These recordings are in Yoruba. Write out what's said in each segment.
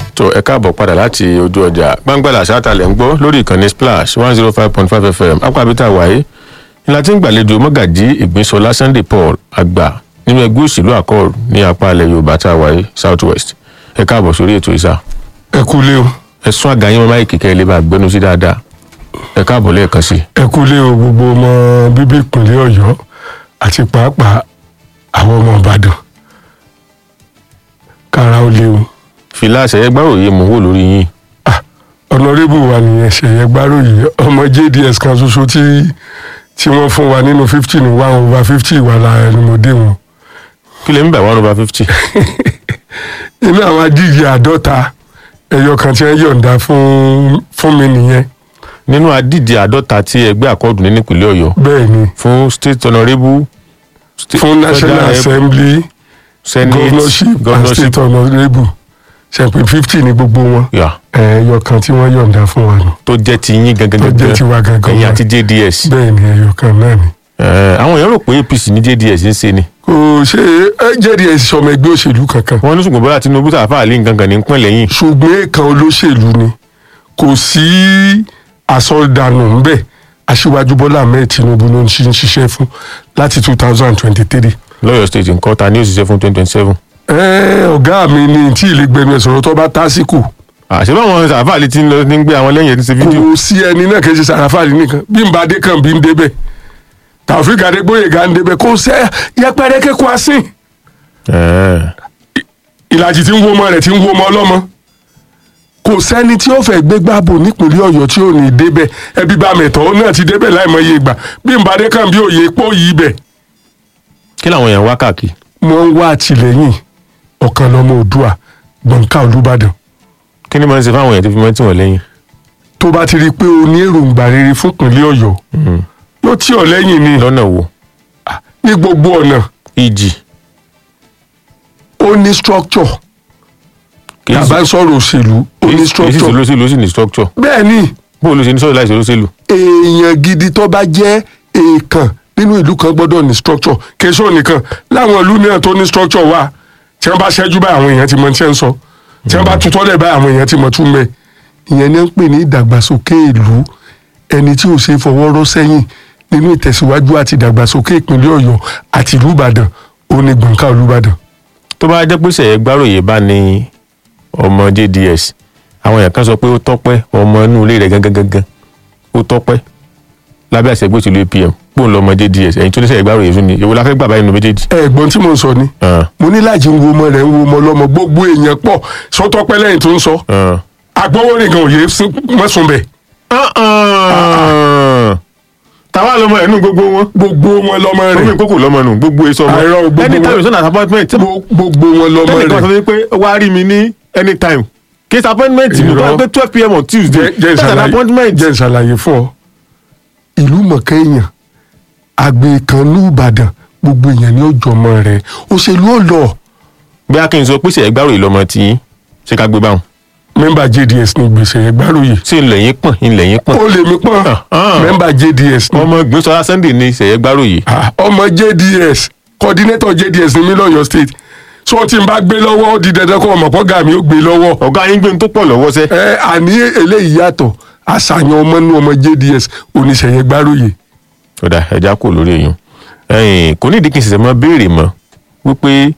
tó ẹ káàbọ̀ padà láti ojú ọjà gbangbala ṣáàtàlẹ̀ ń gbọ́ lórí ìkànnì splash one zero five point five fm apábítà wáyé ní láti ń gbàlejò mọ́gàjí ìgbésọlá sunday paul àgbà nínú ẹgbẹ́ òṣèlú accord ní apá ilẹ̀ yorùbá tá a wáyé south west ẹ káàbọ̀ sórí ètò ìsà ẹ kú lé o ẹ sún àga yín mọ́ máìkì kẹ́ ẹ lè bá gbẹ́nu sí dáadáa ẹ káàbọ̀ lẹ́ẹ̀kan sí i. ẹ kú lé o gbogbo ọmọ bíbí ìpínlẹ̀ ọ̀yọ́ àti pàápàá àwọn ọmọ ìbàdàn kára ó lé o fìlà àṣẹyẹgbàròyé mò ń wò lórí yín Ah, ọ̀nàrẹ́bù wa nìyẹn ṣẹ̀yẹ gbáròyè ọmọ jds kan ṣoṣo tí tí wọ́n fún wa nínú fifty ní one over fifty wà lára ẹni mo dé wọn. kí lè ń bẹ̀ one over fifty. inú àwọn adíje àádọ́ta ẹyọ kan tí wọ́n yọ̀ǹda fún fún mi nìyẹn nínú adíje àádọ́ta tí ẹgbẹ́ àkọọ́dù ní nípìnlẹ̀ ọ̀yọ́ bẹ́ẹ̀ ni fún state honourable sta- fún national federal rep, assembly senate governorship and governorship state honourable ṣẹ̀pẹ̀ fifty ní gbogbo wọn yà ẹyọ kan tí wọ́n yọ̀ǹda fún wa nù tó jẹ́ ti yín gangan tó jẹ́ gangan tiwa gangan ẹ̀yin wa. àti jds bẹ́ẹ̀ ni ẹyọ kan náà ni. Eh, àwọn èèyàn rò pé apc ní jds ń ṣe ni kò ṣe é jds sọmọ ẹgbẹ́ òṣèlú kankan wọn ní ṣùgbọ́n bọ́lá tinubu tàfà àlè nǹkan ní pín lẹ́yìn ṣùgbọ́n èèkàn olóṣèlú ni kò sí àsọdànù ńbẹ aṣíwájú bọ́lá ahmed tinubu ló ń ṣi- ń ṣiṣẹ́ fún láti two thousand twenty three. lọ́yọ̀ state nǹkan ta ní òṣìṣẹ́ fún twenty twenty seven ọ̀gá mi ni tí ilé gbẹnu ẹ̀ sọ̀rọ̀ tó bá tásìkò àṣẹ báwọn tàfà àlè ti ń lọ ní gbé àwọn lẹ́yìn ẹ̀ ti ṣe fídíò kò sí ẹni náà kì í ṣe sàràfàlì nìkan bí n bá dé kàn bí n débẹ̀ tàfíìkà adégbòyègà ń débẹ̀ kò sẹ́ yẹpẹrẹ kékun asín Eh, ìlàjì tí ń wo ọmọ rẹ̀ tí ń wo ọmọ ọlọ́mọ kò sẹ́ni tí ó fẹ́ gbégbá bò nípínlẹ̀ ọ̀yọ́ tí ò ní débẹ̀ ẹbí bá mẹ̀tọ́ náà ti débẹ̀ láìmọye ìgbà bí n bá dé kàn bí òye pọ̀ yìí bẹ̀. kí làwọn èèyàn wá káàkiri wọ́n ń wá àtìlẹ́yìn ọ̀kan lọ́mọ òdua gbọ̀ǹkà olùbàdàn kí ni máa ń ṣe fáwọn èèyàn tó fi mọ́ tí wọ́n lẹ́yìn tó bá ti rí i pé o ní èròǹgbà rere fún ìpínlẹ̀ ọ̀yọ́ yóò tí ọ lẹ́yìn ni lọ́nà wo ní gbogbo ọ̀nà ìjì ó ní structure kì í tàbá ń sọ̀rọ̀ òṣèlú ó ní sì structure olóṣèlú ó sì ní structure bẹ́ẹ̀ ni bó ló ṣe ní sọ̀rọ̀ láìsí olóṣèlú èèyàn gidi tó bá jẹ́ èèkàn nínú ìlú kan gbọ́dọ̀ ní structure kèso nìkan láwọn ìlú mìíràn tó ní structure wà tí wọ́n bá ṣẹ́jú báyìí àwọn èèyàn ti mọ tí wọ́n ń sọ tí wọ́n bá tutọ́ lẹ̀ báyìí àwọn èèyàn ti mọ tún mẹ́ ìyẹn ni wọ́n ń pè ní ìdàgbàsókè ìlú ẹni tí ò ṣe fọwọ́ rọ́ sẹ́yìn nínú ìtẹ̀síwájú àti ìdàgbàsókè ìpínlẹ̀ ọ̀yọ́ àti ìlú ìbàdàn òun ni gbọ̀ǹkà olúbàdàn tó bá jẹ́ pé sẹ̀yẹ́ gbáròyè bá ní ọmọ jds àwọn èèyàn kan sọ pé ó tọ́pẹ́ ọmọ inú ilé rẹ̀ gangan gangan ó tọ́pẹ́ lábẹ́ àṣẹ gbèsè apm pò ń lọ ọmọ jds ẹ̀yin tó ní sẹ̀yẹ́ gbáròyè fún ni èwo la fẹ́ gbà báyìí nínú méjèèjì. ẹ̀gbọ́n tí mo ń sọ ni Ah, mo ní láti ń wo ọmọ rẹ̀ ń wo ọmọ ọlọ́mọ gbogbo èèyàn pọ̀ sọ́tọ́pẹ́ lẹ́yìn tó ń sọ ah. agbọ́wọ́ nìkan òye mọ́sùn bẹ́ẹ̀ Ah, ah. tàwa lọmọ ẹ̀ nù gbogbo wọn gbogbo wọn lọmọ omi rẹ̀ ìkókò lọmọ nù gbogbo èso ọmọ Àìrọ́, gbogbo anytime wọn. it's an appointment Gbo- gbogbo wọn lọmọ ẹnì kan sọ rẹ̀ pé wàá rí mi ní anytime case appointment mi Irọ́. tó wá pé twelve pm on tuesday Jẹ́- jẹ́ that's an ìṣàlàyé- appointment. jẹ́ ìṣàlàyé fún ọ ìlú mọ̀kẹ́ èèyàn àgbẹ̀ kan ní ìbàdàn gbogbo èèyàn ni ó jọmọ rẹ̀ òṣèlú ò lọ bí a kì í sọ pé sẹ̀yẹ́ gbáròyè lọmọ tí yín ṣe ká gbé báwọn mẹ́mbà jds ní gbèsè ẹgbàrúyè ṣé ilẹ̀ yín pọ̀n ilẹ̀ yín pọ̀n ó lè mí pọ́n Ah, ah. mẹ́mbà jds ní ọmọ gbèsọ́lá sunday ní sẹ̀yẹ́ gbáròyè Ah, ọmọ jds coordinator jds ní mí lọ́yọ̀ state so tí n bá gbé lọ́wọ́ ó di dandan kó ọmọ pọ́gà mi ó gbé lọ́wọ́ ọ̀gá yín gbé ní tó pọ̀ lọ́wọ́ sẹ́ ẹ àní eléyìí yàtọ̀ àṣàyàn ọmọ inú ọmọ jds oníṣẹ̀yẹ gbárùyè ọ̀dà ẹja kò lórí èèyàn ẹ̀yìn kò ní ìdí kí n ṣẹ̀ṣẹ̀ mọ́ béèrè mọ́ wípé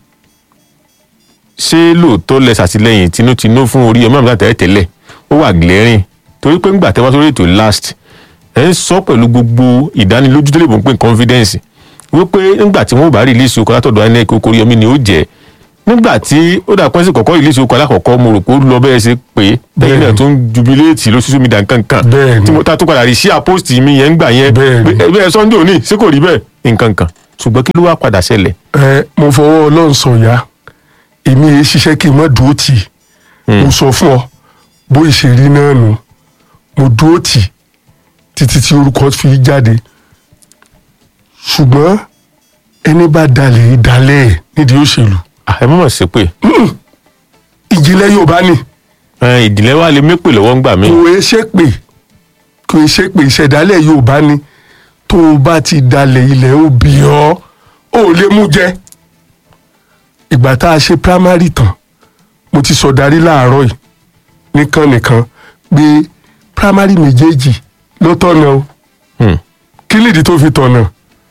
ṣé lóòótọ́ lẹ ṣàtìlẹ́yìn tinútinú fún orí ọmọ àbúrò àtẹ̀lẹ́ tẹ́lẹ̀ ó wà glaring torí pé ńgbà tẹ́wọ́ sórí ètò last ẹ̀ ń sọ pẹ̀lú gbogbo ìdánilójú tó lè bọ̀ ń pè ní confidence wípé ńgbà tí wọ́n bá release okọ̀ látọ̀dọ̀ inec okòrí omi ni ó jẹ́ nígbà tí ó dà pẹ́sì kọ̀kọ́ release okọ̀ alákọ̀ọ́kọ́ mo rò pé ó lọ bẹ́ẹ̀ ṣe pé lẹ́yìn náà tó ń jubileeti ló social media nǹkankan Bẹ́ẹ̀ni. tí mo ta tó padà rí sí àpost mi yẹn ń gbà yẹn Bẹ́ẹ̀ni. bẹ́ẹ̀ sunday òní ṣé kò rí bẹ́ẹ̀ nǹkankan ṣùgbọ́n kí ló wá padà ṣẹlẹ̀ ẹ mo fọwọ́ ọlọ́run sọ̀yà èmi yẹn ṣiṣẹ́ kí n má dúró tì í mo sọ fún ọ bó ṣe rí náà nù mo dúró tì í títí tí orúkọ fi jáde ṣùgbọ́n ẹni bá dalẹ̀ dalẹ̀ ẹ̀ nídìí òṣèlú Ah, ẹ mọ̀ sí pé ìjìnlẹ̀ yorùbá ni ìdílé wa lè mépè lọ́wọ́ ń gbà mí kò é ṣe pé kò é ṣe pé ìṣẹ̀dálẹ̀ yorùbá ni tó o bá ti dalẹ̀ ilẹ̀ ó bì ọ́ ó lè mú jẹ ìgbà tá a ṣe primary tán mo ti sọ darí láàárọ̀ yìí nìkan nìkan pé primary méjèèjì ló tọ̀nà o Hmm. kí nìdí tó fi tọ̀nà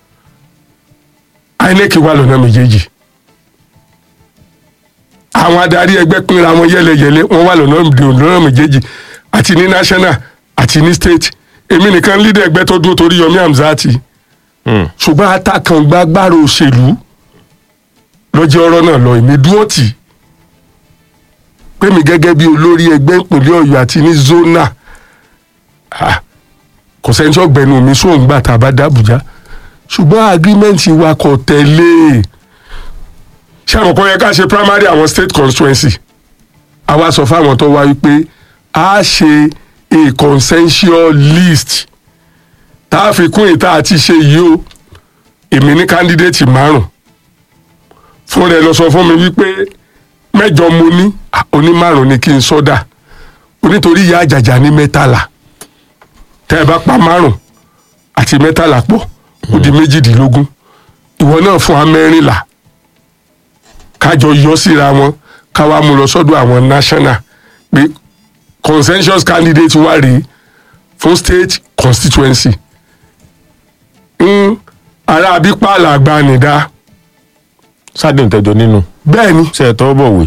INEC wà lọ́nà méjèèjì àwọn adarí ẹgbẹ́ pínra wọn yẹ́lẹyẹ̀lẹ wọ́n wà lọ́nà lọ́nà méjèèjì àti ní national àti ní state èmi nìkan leader ẹgbẹ́ tó dúró torí Yomi Hamzati Hmm. ṣùgbọ́n atakàngbágbára òṣèlú lọ́jọ́ ọ̀rọ̀ náà lọ èmi dúró tì í pé mi gẹ́gẹ́ bí olórí ẹgbẹ́ ìpínlẹ̀ Ọ̀yọ́ àti ní zona ah, kò sẹ́ni tí ọ̀gbẹ́ni mi sóun gbà tá a bá dàbújá ṣùgbọ́n agreement wa kò tẹ̀lé ṣé àwọn kan yẹ ká ṣe primary àwọn state constituency àwa sọ fáwọn tó wá wípé a ṣe a consensual list tá a fi kún ìta àti ṣe yìí o èmi ní candidate márùn fún rẹ lọ sọ fún mi wípé mẹ́jọ mo ní ah, oní márùn ni kí n sọdà onítorí ìyá àjàjà ní mẹ́tàlá tẹ́ ẹ bá pa márùn àti mẹ́tàlá pọ̀ ó di méjìdínlógún ìwọ náà fún wa mẹ́rìnlá kájọ yọ síra wọn káwa mú lọ sọ́dọ̀ àwọn national pé consensus candidate wà rèé fún state constituency ń ara abípààlà àgbà nìdá sádùn tẹjọ nínú bẹ́ẹ̀ ni ṣe ẹ tọwọ́ bọ̀wé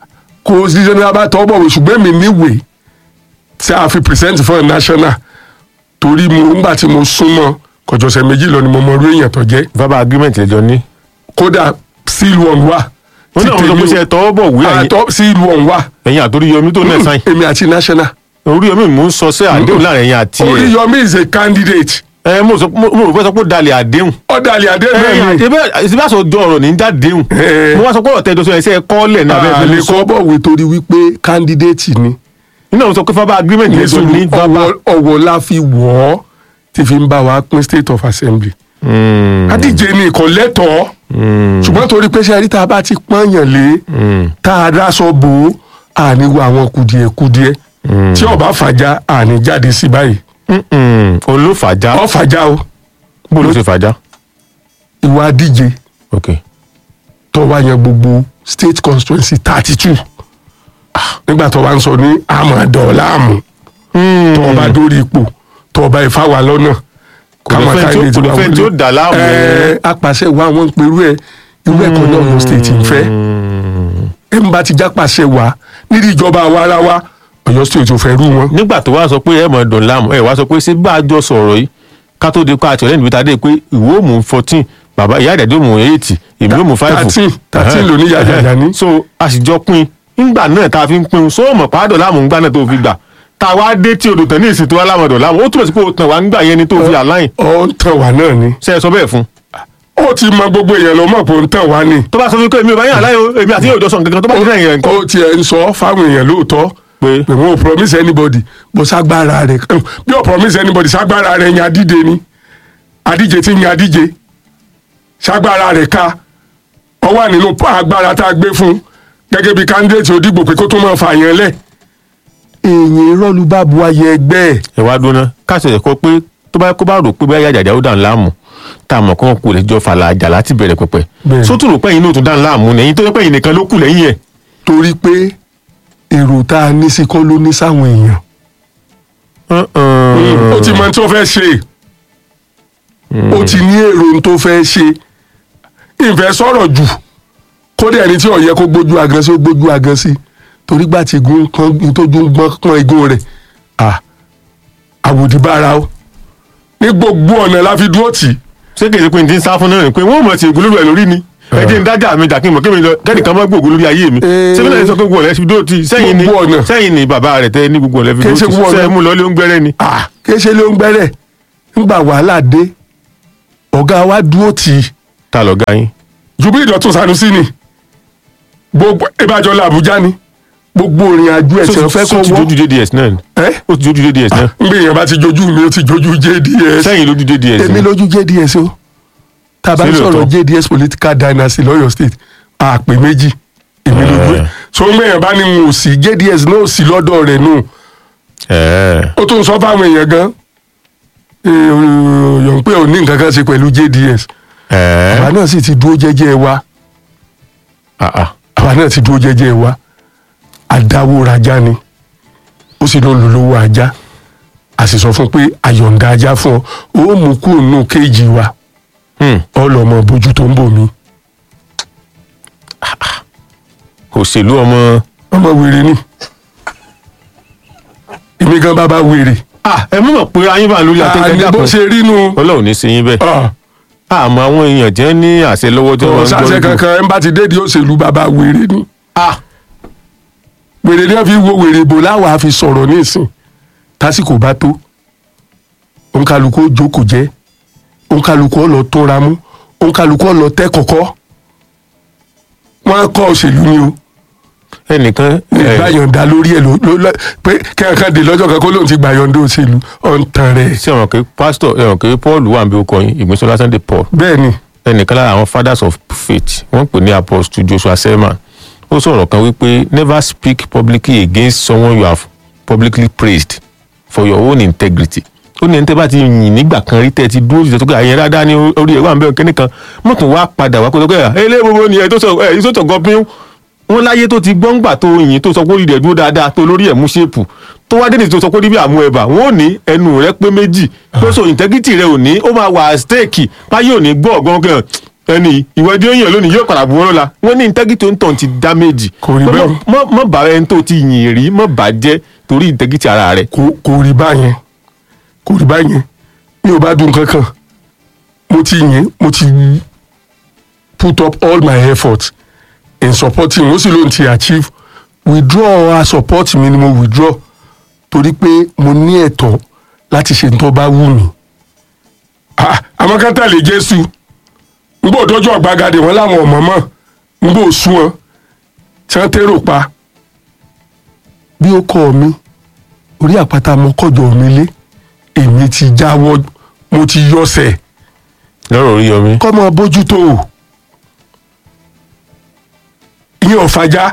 kò sí ṣe ní abá tọ́ bọ̀wé ṣùgbọ́n mi níwèé tí a fi present fún ẹ̀ national torí mo ńgbà tí mo súnmọ́ kọjọsẹ̀ méjì lọ ni mo mọ orí èèyàn tó jẹ́ verbal agreement lẹjọ ní. kódà seal one wà wọ́n náà wọ́n sọ pé ṣe ẹ tọwọ́ bọ̀wé àtọ́ seal one wà ẹ̀yin àtòrí yomi tó náà sáyìn èmi àti national orí yomi mò ń sọ sí àdéhùn láàrin ẹ̀yin àti ẹ̀ Oríyọmí is a candidate ẹ mo sọ mo rò pé sọ pé ó dalẹ̀ àdéhùn ọ̀dàlẹ̀ àdéhùn ẹ̀yin àti ìsibáṣọ jọ ọ̀rọ̀ ní dádéhùn Eh. mo wá sọ pé ọ̀rọ̀ tẹjọ sọ ẹsẹ̀ kọ́lẹ̀ ní abẹ́ àlè ìfẹ́ sọ kọ́ bọ̀wé torí wípé candidate ni nínú àwọn sọ pé verbal agreement lẹjọ ní verbal. ọwọ́ ọwọ́ la fi wọ̀ ọ́ tí fi ń bá wa pín state of assembly Mm, adíje ni ìkọ̀ lẹ́tọ̀ọ́ mm, ṣùgbọ́n torí pé sẹ́rí tá a bá ti pọ́nyàn lé mm, tá a dáṣọ bò ó àní wo àwọn kùdìẹ̀kùdìẹ̀ mm. tí ọba fàjà àní jáde sí báyìí Mm, mm. olùfàjà ọ fàjà o bó ló ṣe fàjà. ìwà adíje ok tó wá yan gbogbo state constituency thirty two nígbà tó wá ń sọ ní àmọ̀dọ̀ láàmú tó ọba dórí ipò tó ọba ìfáwà lọ́nà Kò lè fẹ́ tí ó- kò lè fẹ́ tí ó dà láàmú. ẹ apàṣẹ wa wọn ń perú ẹ irú ẹ̀kọ́ náà lọ state ń fẹ́ ẹ ń bá ti jápàṣẹ wa nídìí ìjọba àwa ara wa Ọ̀yọ́ state ò fẹ́ rú wọn. nígbà tó wá sọ pé ẹ mọ̀ dùn láàmú ẹ wá sọ pé ṣé bá a jọ sọ̀rọ̀ yìí ká tó di pa àti ọ̀rẹ́ níbi tá a dé pé ìwọ ò mú fourteen bàbá ìyá ìdàdé mú eight èmi ò mú five. thirteen thirteen ló ní yàjàjà ní. so a sì jọ pín nígbà náà tá a fi ń pín so mọ̀ pàdọ̀ láàmú ńgbà náà tó fi gbà tá a wá dé tí odò tán ní ìsìn tó wá lámọ̀dọ̀ láàmú ó túbọ̀ sí pé o tàn wá ńgbà yẹn ni tó fi àláyìn ọ ń tàn wá náà ni. ṣe é sọ bẹ́ẹ̀ fún ó ti mọ gbogbo èèyàn ló mọ̀ pé ó ń tàn wá ni. tó bá sọ fún mi pé èmi ò bá yàn àláyìn o èmi àti yóò jọ sọ nǹkan kan tó bá ti rẹ̀ yẹn nǹkan ó tiẹ̀ ń sọ fáwọn èèyàn lóòótọ́ pé pé wọn ò promise anybody bó ságbára rẹ̀ bí ò promise anybody ságbára rẹ̀ yan adíje ni adíje ti yan adíje ságbára rẹ̀ ká ọ wà nínú agbára tá a gbé fún gẹ́gẹ́ bí candidate òdìgbò pé kó tó máa fà yẹn lẹ̀. èèyàn ìrọ́lù bá bu ayẹ ẹgbẹ́ ẹ̀ ẹ wá dúná káṣí ẹ̀kọ́ pé tó bá kó bá rò pé bóyá jàjà ó dàn láàmú tá a mọ̀ kó wọn kò lè jọ fàlà àjà láti bẹ̀rẹ̀ pẹ̀pẹ̀ Bẹ́ẹ̀ni. sótú rò pé ẹ̀yin náà tún dàn láàmú nẹ̀yìn tó yẹ pé ẹ̀yin nìkan ló kù lẹ́yìn ẹ̀. torí pé èrò tá a ní sí kọ́ ló ní sáwọn èèyàn. ó ti mọ ohun tó fẹ́ ṣe ó ti ní èrò ohun tó fẹ́ ṣe ìfẹ́ sọ̀rọ̀ jù kódà ẹni tí ó yẹ kó gbójú agan sí ó gbójú agan sí torí gbà tí igun kan tójú ń gbọ́n pọ́n igun rẹ̀ à àwòdì bára o ní gbogbo ọ̀nà la fi dúró tì í ṣé kì í ṣe pé n ti ń sá fún náà ni pé wọ́n mọ̀ sí ìgúlúrú ẹ̀ lórí ni ẹ jẹ́ ń dájà mi jà kí n mọ̀ kí mi lọ kẹ́nìkan mọ́ gbòògùn lórí ayé mi Eh. ṣé bí náà sọ pé gbogbo ọ̀lẹ́ fi dúró ti sẹ́yìn ni Gbogbo ọ̀nà. sẹ́yìn ni bàbá rẹ̀ tẹ́ ní gbogbo ọ̀lẹ́ fi Kì í ṣe dúró ti gbogbo ọ̀nà. sẹ́yìn mú lọ lé ń gbẹ́rẹ́ ni. à kéṣe ló ń gbẹ́rẹ̀ ńgbà wàhálà dé ọ̀gá wa dúró tì í ta lọ ga yín. ju bí ìdọ̀tún Sanusi ni gbogbo ìbàjọ́ làbújá ni gbogbo òrìn àjò ẹ̀sẹ̀ fẹ́ Só kọ́ ti wọ́ jójú JDS náà ni ẹ́ ó ti jójú JDS náà ngbé èèyàn bá ti jojú mi ó ti jojú JDS sẹ́yìn lójú JDS èmi ni lójú JDS o tá a bá Ṣé ń sọ̀rọ̀ lóòótọ́? JDS political dynasty lọ́yọ̀ state àpè méjì èmi lójú ẹ̀ Eh. so ngbé èèyàn bá ní n ò sí JDS náà ò sí lọ́dọ̀ rẹ̀ nù ẹ̀ẹ́ ó tún sọ fáwọn èèyàn gan yọ̀n pé ò ní nǹkan kan ṣe pẹ̀lú JDS àwa ẹ̀ẹ́ náà sì ti dúró jẹ́jẹ́ wa ah ah àwa náà ti dúró jẹ́jẹ́ wa adáwòrajà ni ó sì ló ń lò lówó ajá a sì sọ fún pé àyọ̀ǹda ajá fún ọ ó mú kúrò nínú kéèjì wa Hmm. ọlọmọ bójú tó ń bò mí òṣèlú ọmọ. ọmọ wèrè ni èmi gan bàbá wèrè ah ẹ mọ̀ pé ayé bá lórí àní atẹ́gẹ́dẹ́ bó kan ṣe rí nu ọlọ́run ní ṣe yín bẹ́ẹ̀ ah, àmọ́ àwọn èèyàn jẹ́ ní àṣẹ lọ́wọ́ tí kò wọ́n ń sáṣẹ gbọ́ kankan ẹ ń bá ti dédi òṣèlú bàbá wèrè ni ah wèrè ni wọn fi wo wèrè bò láwàá fi sọ̀rọ̀ ní ìsìn tásìkò bá tó òǹkàlùkù ó jókòó jẹ́ òǹkàlùkù ó lọ tóra mú òǹkàlùkù ó lọ tẹ́ kọ̀kọ́ wọ́n kọ́ òṣèlú ni o ẹnìkan ìgbà yọ̀ǹda lórí ẹ̀ ló ló- ló- pé kẹ́hìnkan dè lọ́jọ́ kan kó lóun ti gbà yọ̀ǹda òṣèlú ọ̀ ń tan rẹ̀ ṣé àwọn kì í pásítọ̀ ẹ̀wọ̀n kì í paul wà níbi okọ̀ yín ìgbésọ́lá sunday paul bẹ́ẹ̀ ni ẹnìkan lára àwọn fathers of faith wọ́n pè ní apostle joshua selman ó sọ̀rọ̀ kan wípé never speak publicly against someone you have publicly praised for your own integrity ó ní ẹni tẹ́ bá ti yìn nígbà kan rí tẹ́ ẹ ti dúró jù tó kẹ́ àyẹ̀rẹ́ dáadáa ní orí ẹ̀ wà ń bẹ̀rẹ̀ kẹ́ni kan mọ̀ tún wá padà wá kó tó kẹ́ ẹ̀ ẹ gbogbo ni ẹ tó sọ ẹ yìí tó tọ̀ gọ́pín wọn láyé tó ti gbọ́ngbà tó yìn tó sọ pé orí rẹ̀ dúró dáadáa tó lórí ẹ̀ mú ṣépù tó wá dénìí tó sọ pé níbi àmú ẹ̀bà wọn ò ní ẹnu rẹ pé méjì pé so integrity rẹ ò ní ó máa wà stake báyìí ò ní gbọ́ ọ̀gán kan ẹni ìwádìí òyìn lónìí yóò padà bu wọn lọ́la wọn ní integrity tó ń tàn ti damage Kò rí Pé bẹ́ẹ̀. mọ́- mọ́ mọ́ bá ẹni tó ti yìn rí mọ́ bá jẹ́ torí integrity ara rẹ̀ kò kò rí báyẹn kò rí báyẹn mi ò bá dùn kankan mo ti yìn mo ti put up all my effort in supporting ó sì lóun ti achieve withdraw our support mi ni mo withdraw torí pé mo ní ẹ̀tọ́ láti ṣe tó bá wù mí. Ah, àmọ́ ká tẹ̀lé jésù n bò dọ́jọ́ àgbàgàdé wọn láwọn ọmọ mọ́ n bò sún wọn tí wọ́n tẹ́rò pa bí ó kọ́ mi orí àpáta mo kọjọ mi lé èmi ti jáwọ́ mo ti yọsẹ̀ lọ́rọ̀ orí yọmí kọ́mọ bójútó o ìyẹn ọ̀fàjà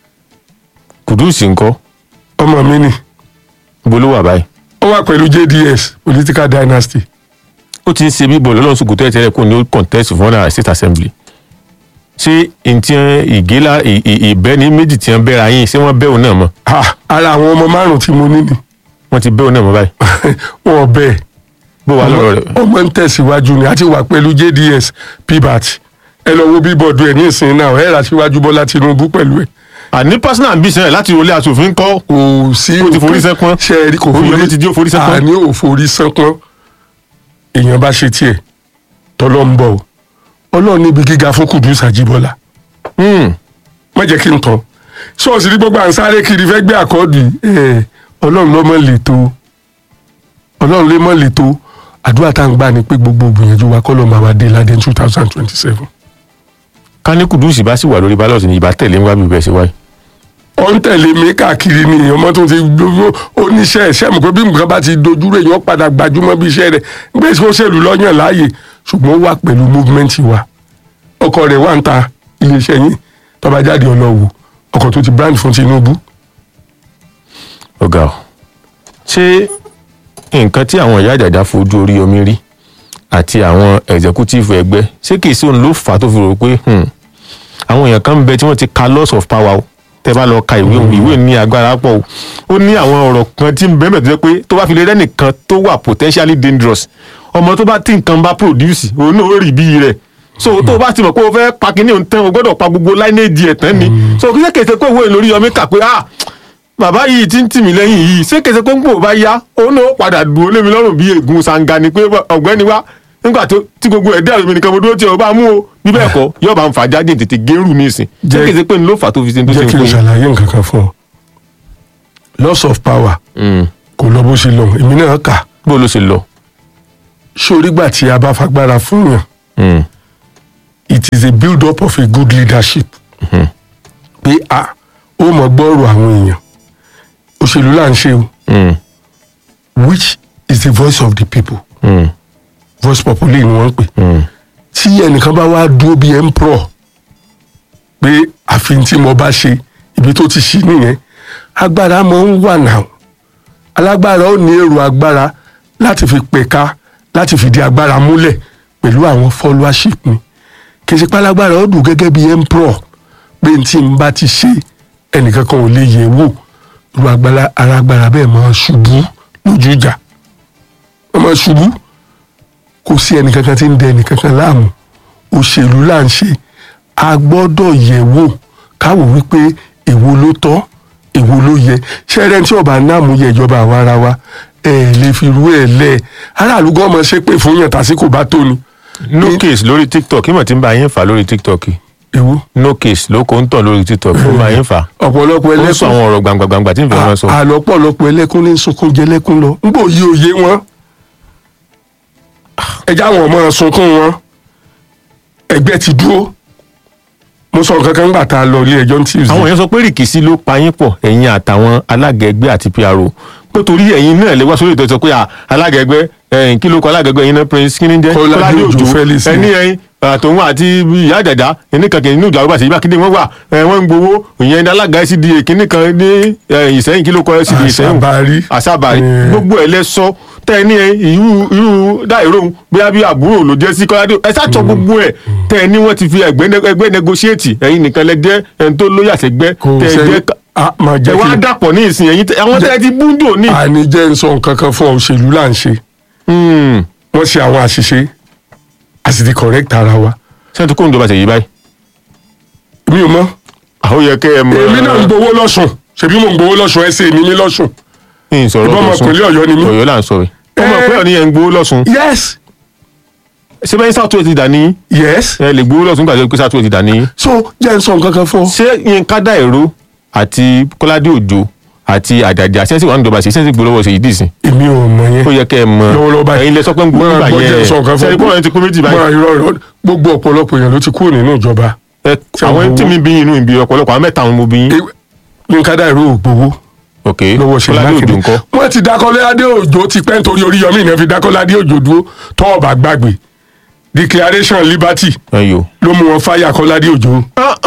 kùdùsì ńkọ́ ọmọ mi ni bolówó àbáyé ó wà pẹ̀lú JDS political dynasty ó ti ń ṣe bíbọ̀ lọ́lọ́run sùkùtù ẹ̀ tẹ́lẹ̀ kó ní ó contest fún ọ̀nà state assembly ṣé ntí ìgélà ì- ì- ìbẹ́ni méjì tí wọ́n bẹ́ra yín ṣé wọ́n bẹ́ òun náà mọ́ Ah, ara àwọn ọmọ márùn tí mo ní ni wọ́n ti bẹ́ òun náà mọ́ báyìí wọn bẹ́ẹ̀ bó wà lọ́rọ̀ rẹ̀ ọmọ ń tẹ̀síwájú ni àti wà pẹ̀lú JDS pbat ẹ lọ wo bíbọ̀dù ẹ̀ ní ìsìn náà ẹ̀ rà síwájú Bọ́lá Tinubu pẹ̀lú ẹ̀ àní personal ambition ẹ̀ láti wọlé aṣòfin kọ́ kò sí Ó ti forí sẹ́pọ́n. ṣe é rí kò Oríyọmí ti jí ó forí sẹ́pọ́n. àní ò forí sẹ́pọ́n èèyàn bá ṣe tiẹ̀ tọ́lọ́ ń bọ̀ o ọlọ́run níbi gíga fún Kudus Àjíbọ́lá Hmm. má jẹ́ kí n tán ṣọ́ọ̀ṣì ní gbogbo à ń sáré kiri fẹ́ gbé àkọ́ọ̀dù ẹ̀ ọlọ́run ló mọ̀ lè tó ọlọ́run lè mọ̀ lè tó àdúrà tá à ń gbà ní pé gbogbo gbìyànjú wa kọ́ ló máa wá dé ládé two thousand twenty seven. ká ní kùdùsì bá sì wà lórí ballot ní ìbá tẹ̀lé ńwá bíbẹ̀ ṣe wáyé ó ń tẹ̀lé mi káàkiri ni ọmọ tó ti gbogbo oníṣẹ́ ẹ̀ṣẹ́ mọ̀ pé bí nǹkan bá ti dojú rẹ̀ yàn padà gbajúmọ̀ bí iṣẹ́ rẹ̀ gbé sọ́sẹ̀lú lọ́yàn láàyè ṣùgbọ́n ó wà pẹ̀lú movement wa ọkọ̀ rẹ̀ wà ń ta iléeṣẹ́ yín tó bá jáde ọlọ́wọ́ ọkọ̀ tó ti brand fún Tinubu ọ̀gá o ṣé nǹkan tí àwọn ìyá àjàjà fojú orí omi rí àti àwọn executive ẹgbẹ́ ṣé kìí sí òun ló fà á tó fi rò pé hmm, àwọn èèyàn kan ń bẹ tí wọ́n ti ka loss of power o tẹ́ bá lọ ka ìwé òun ìwé ní agbára pọ̀ o ó ní àwọn ọ̀rọ̀ kan tí ń bẹ́ẹ̀ mẹ́tọ́ jẹ́ pé tó bá fi lè rẹ́nìkan tó wà potentially dangerous ọmọ tó bá tí nǹkan bá produce òun náà ó rí bí rẹ̀ so tó o bá ti mọ̀ pé o fẹ́ pa kínní òun tán o gbọ́dọ̀ pa gbogbo lineage ẹ̀ tán ni so kí sẹ́kẹ̀sẹ̀ pé ìwé lórí ọmọ kà pé ah bàbá yìí ti ń tì mí lẹ́yìn yìí ṣé kèsè pé ń pò bá yá òun náà ó padà dùn ó lé mi lọ́rùn bí ègún sanga ni pé ọ̀gbẹ́ni wá nígbà tó tí gbogbo ẹ̀ dẹ́rù mi nìkan mo dúró tí o bá mú o bí bẹ́ẹ̀ kọ́ yóò bá ń fà jáde tètè gẹ́rù mi sìn ṣé Jẹ́- kèsè pé ń ló fà tó fi ṣe tó ṣe jẹ́ ń kí n fún ṣàlàyé nǹkan kan fún ọ loss of power un. kò lọ bó ṣe lọ èmi náà kà bó ló ṣe lọ. sórígbà tí a bá fagbára fún yàn Mm. it is a build up of a good leadership pé a ó mọ gbọ́rọ̀ àwọn èèyàn òṣèlú là ń ṣe o Mm. which is the voice of the people Mm. voice populi ni wọ́n ń pè Mm. tí ẹnìkan bá wá dúró bí emperor pé àfihàn tí mo bá ṣe ibi tó ti ṣí nìyẹn agbára máa ń wà náà alágbára ó ní èrò agbára láti fi pẹ̀ka láti fìdí agbára múlẹ̀ pẹ̀lú àwọn followership ni kì í ṣe pálágbára ó dùn gẹ́gẹ́ bí emperor pé n tí n bá ti ṣe ẹnìkan kan ò lè yẹ̀ wò irú agbára ara agbára bẹ́ẹ̀ máa ṣubú lójú ìjà wọ́n máa ṣubú kò sí ẹnìkankan tí ń dẹ ẹnìkankan láàmú òṣèlú là ń ṣe a gbọ́dọ̀ yẹ̀ wò káwò wípé èwo ló tọ́ èwo ló yẹ ṣẹ́rẹ́ tí ọba náà mú yẹ ìjọba àwa ara wa ẹ lè fi rú ẹ lẹ aráàlú gan ọmọ ṣe pé fún yàn tásìkò bá tó ni. no case lórí tiktok ìmọ̀ tí ń bá yín fà lórí tiktok èwo no case ló kó ń tàn lórí tiktok ó bá yín fà ọ̀pọ̀lọpọ̀ ó ń sọ ẹlẹ́kùn àwọn ọ̀rọ̀ gbàngbàngbà tí ń fẹ́ wọn sọ. àlọ́pọ̀lọpọ̀ ẹlẹ́kùn ní sunkún jẹ lẹ́kùn lọ ń bò yí òye wọn ẹjẹ́ àwọn ọmọ sunkún wọn ẹgbẹ́ ti dúró mo sọ nǹkan kan gbà tá a lọ ilé ẹjọ́ ní tuesday. àwọn èèyàn sọ pé rìkìsí ló pa yín pọ̀ ẹ̀yin àtàwọn alága ẹgbẹ́ àti pro pé torí ẹ̀yin náà lè wá sórí ìtọ́jú pé à, alága ẹgbẹ́ ẹ̀yìn kí ló kọ alága ẹgbẹ́ ẹ̀yin náà prince kí ni jẹ́ Kọ́ládé Òjó Felix. ẹni ẹ̀yin àtòun àti ìyá àjàdá ẹni kankan nínú ìjà ọba àṣeyíbá kíndé wọn wà ẹ, wọn ń gbowó ìyẹn ní alága cda kíní kan ní ẹ, ìsẹ́yìn kí ló kọ cda ìsẹ́yìn Àṣàbàrí. àṣàbàrí Eh. gbogbo ẹ̀ lẹ sọ tẹ ẹ ní ẹ irú irú dáìró bóyá bí àbúrò ló jẹ́ sí kọ́ládé ẹ sàtọ̀ gbogbo ẹ̀ tẹ ẹ ní wọ́n ti fi ẹgbẹ́ ẹgbẹ́ negotiate ẹ̀yin nìkan lẹ jẹ́ ẹni tó lóyè àṣẹgbẹ́ kò tẹ ẹ sẹ́ni jẹ́ ká- a máa ẹ jẹ́ wá kí dàpọ̀ ní ìsìn ẹ̀yin tẹ- àwọn tẹ ẹ ti búndò ní. àní jẹ́ ń sọ nǹkan kan fún ọ òṣèlú là ń ṣe Hmm. wọ́n ṣe àwọn àṣìṣe a sì ti correct ara wa sẹ́ni tó kó ń jọba ṣèyí báyìí. mi ò mọ̀ àwọn yẹ kẹ́ ẹ mọ. èmi náà ń gbowó lọ́sùn ṣebí mo ń gbowó lọ́sùn ẹ ṣe èmi ní lọ́sùn ń sọ̀rọ̀ ìbọn lọ́sùn. ọmọkùnrin Ọ̀yọ́ ni mí. Ọ̀yọ́ là ń sọ yìí. ọmọ Eh. ìpínlẹ̀ ní ẹ̀ ń gbowó lọ́sùn. yes ṣé bẹ́ẹ̀ sátúwẹ̀ ti dà ní. yes ẹ lè gbowó lọ́sùn gbàgbé pé sátúwẹ̀ ti dà ní. so jẹ́ ń sọ nǹkan kan fún ọ ṣé Yínká Dáìró àti Kọ́ládé Òjó àti Àjàjà sẹ́ńsì wà ní ìjọba ṣe sẹ́ńsì gbowó ṣe yìí dìsìn. èmi ò mọ̀ yẹn ó yẹ kẹ́ ẹ mọ lọ́wọ́lọ́wọ́ báyìí ẹ̀yin lẹ sọ pé ń gbowó Máa nígbà gbọ́ yẹn jẹ́ ń sọ nǹkan fún ọ. sẹ́ni pọ́n ti kú méjì báyìí. Máa irọ́ irọ́ gbogbo ọ̀pọ̀lọpọ̀ èèyàn ló ti kúrò nínú ìjọba Ẹ, àwọn tí mi bí inú ìbí ọ̀pọ̀lọpọ̀ àwọn mẹ́ta àwọn mo bí yín. E- Yínká Dáìró ò gbowó ok lọ́wọ́ ṣe Kọ́ládé Òjó ńkọ́. wọ́n ti dákọ́lé adé òjò ti pẹ́ nítorí Oríyọmí ìyẹn fi dákọ́lé adé òjò dúró tọ́ ọ̀bà gbàgbé declaration liberty ẹyọ. ló mú wọn fáyà kọ́ládé òjò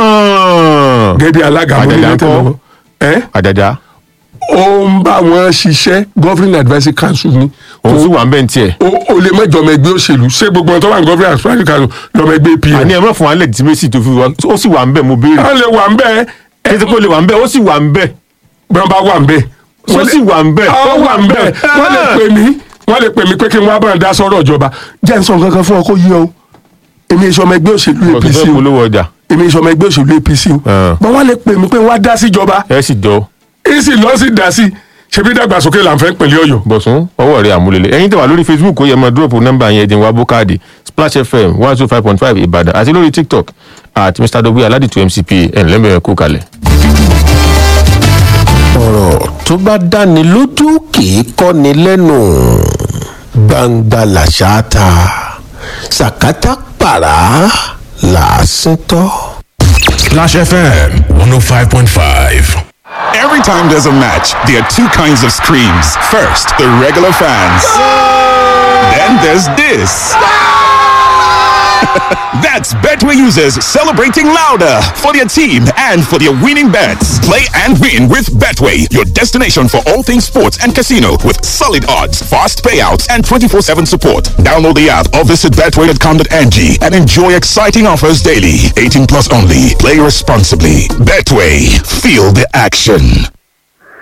gẹ́gẹ́ bí alága Àjàjà amúnílẹ̀ ńkọ́? tẹ̀lé wọn. ẹ́ Àjàjà ó ń bá wọn ṣiṣẹ́ governing advisory council ni òun sì wà ń bẹ́ẹ̀ ní tiẹ̀. o o lè mẹ́jọ ọmọ ẹgbẹ́ òṣèlú ṣé gbogbo ọ̀tọ́ wà ní governing advisory council lọ́mọ ẹgbẹ́ àní pm ẹ má fún wa legitimacy tó fi wá ó sì wà ń bẹ̀ mo béèrè. wọ́n lè wà ń bẹ́ẹ̀ kí ẹ ti pé ó lè wà ń bẹ̀ ó sì wà ń bẹ̀ bí wọ́n bá wà ń bẹ́ẹ̀ ó sì wà ń bẹ̀ ó wà ń bẹ́ẹ̀ wọ́n lè pè mí wọ́n lè pè mí pé kí n wá bá ń dá sọ́rọ̀ ìjọba jẹ́ ń sọ nǹkan kan fún ọ kó yí ọ èmi èso ọmọ ẹgbẹ́ òṣèlú ọ̀tún APC fẹ́ o polówó ọjà èmi èso ọmọ ẹgbẹ́ òṣèlú APC o Ah. bọ́n wọ́n lè pè mí pé wá dá síjọba ẹ sì jọ èsì lọ sí dá sí ṣebí dàgbàsókè là ń fẹ́ pẹ̀lú Ọ̀yọ́ bọ̀sùn ọwọ́ rẹ̀ àmúlélẹ̀ ẹ̀yin tẹ̀ wá lórí facebook ó yẹ máa dúró nọ́mbà yẹn ẹ̀dín wa bókáàdì splash fm one two five point five ìbàdàn àti lórí tiktok at mr dogbe aládìtú mcpa ẹ̀ ńlẹ́mẹ̀rẹ̀ kú kalẹ̀. ọ̀rọ̀ tó bá dáni lójú kì í kọ́ni lẹ́nu gbangba làṣà ta sàkátà pàrà làásìn tọ́. Splash FM 105.5. Every time there's a match, there are two kinds of screams. First, the regular fans. Then there's this. That's Betway users celebrating louder for their team and for their winning bets. Play and win with Betway, your destination for all things sports and casino with solid odds, fast payouts, and 24-7 support. Download the app or visit betway.com.ng and enjoy exciting offers daily. 18 plus only. Play responsibly. Betway. Feel the action.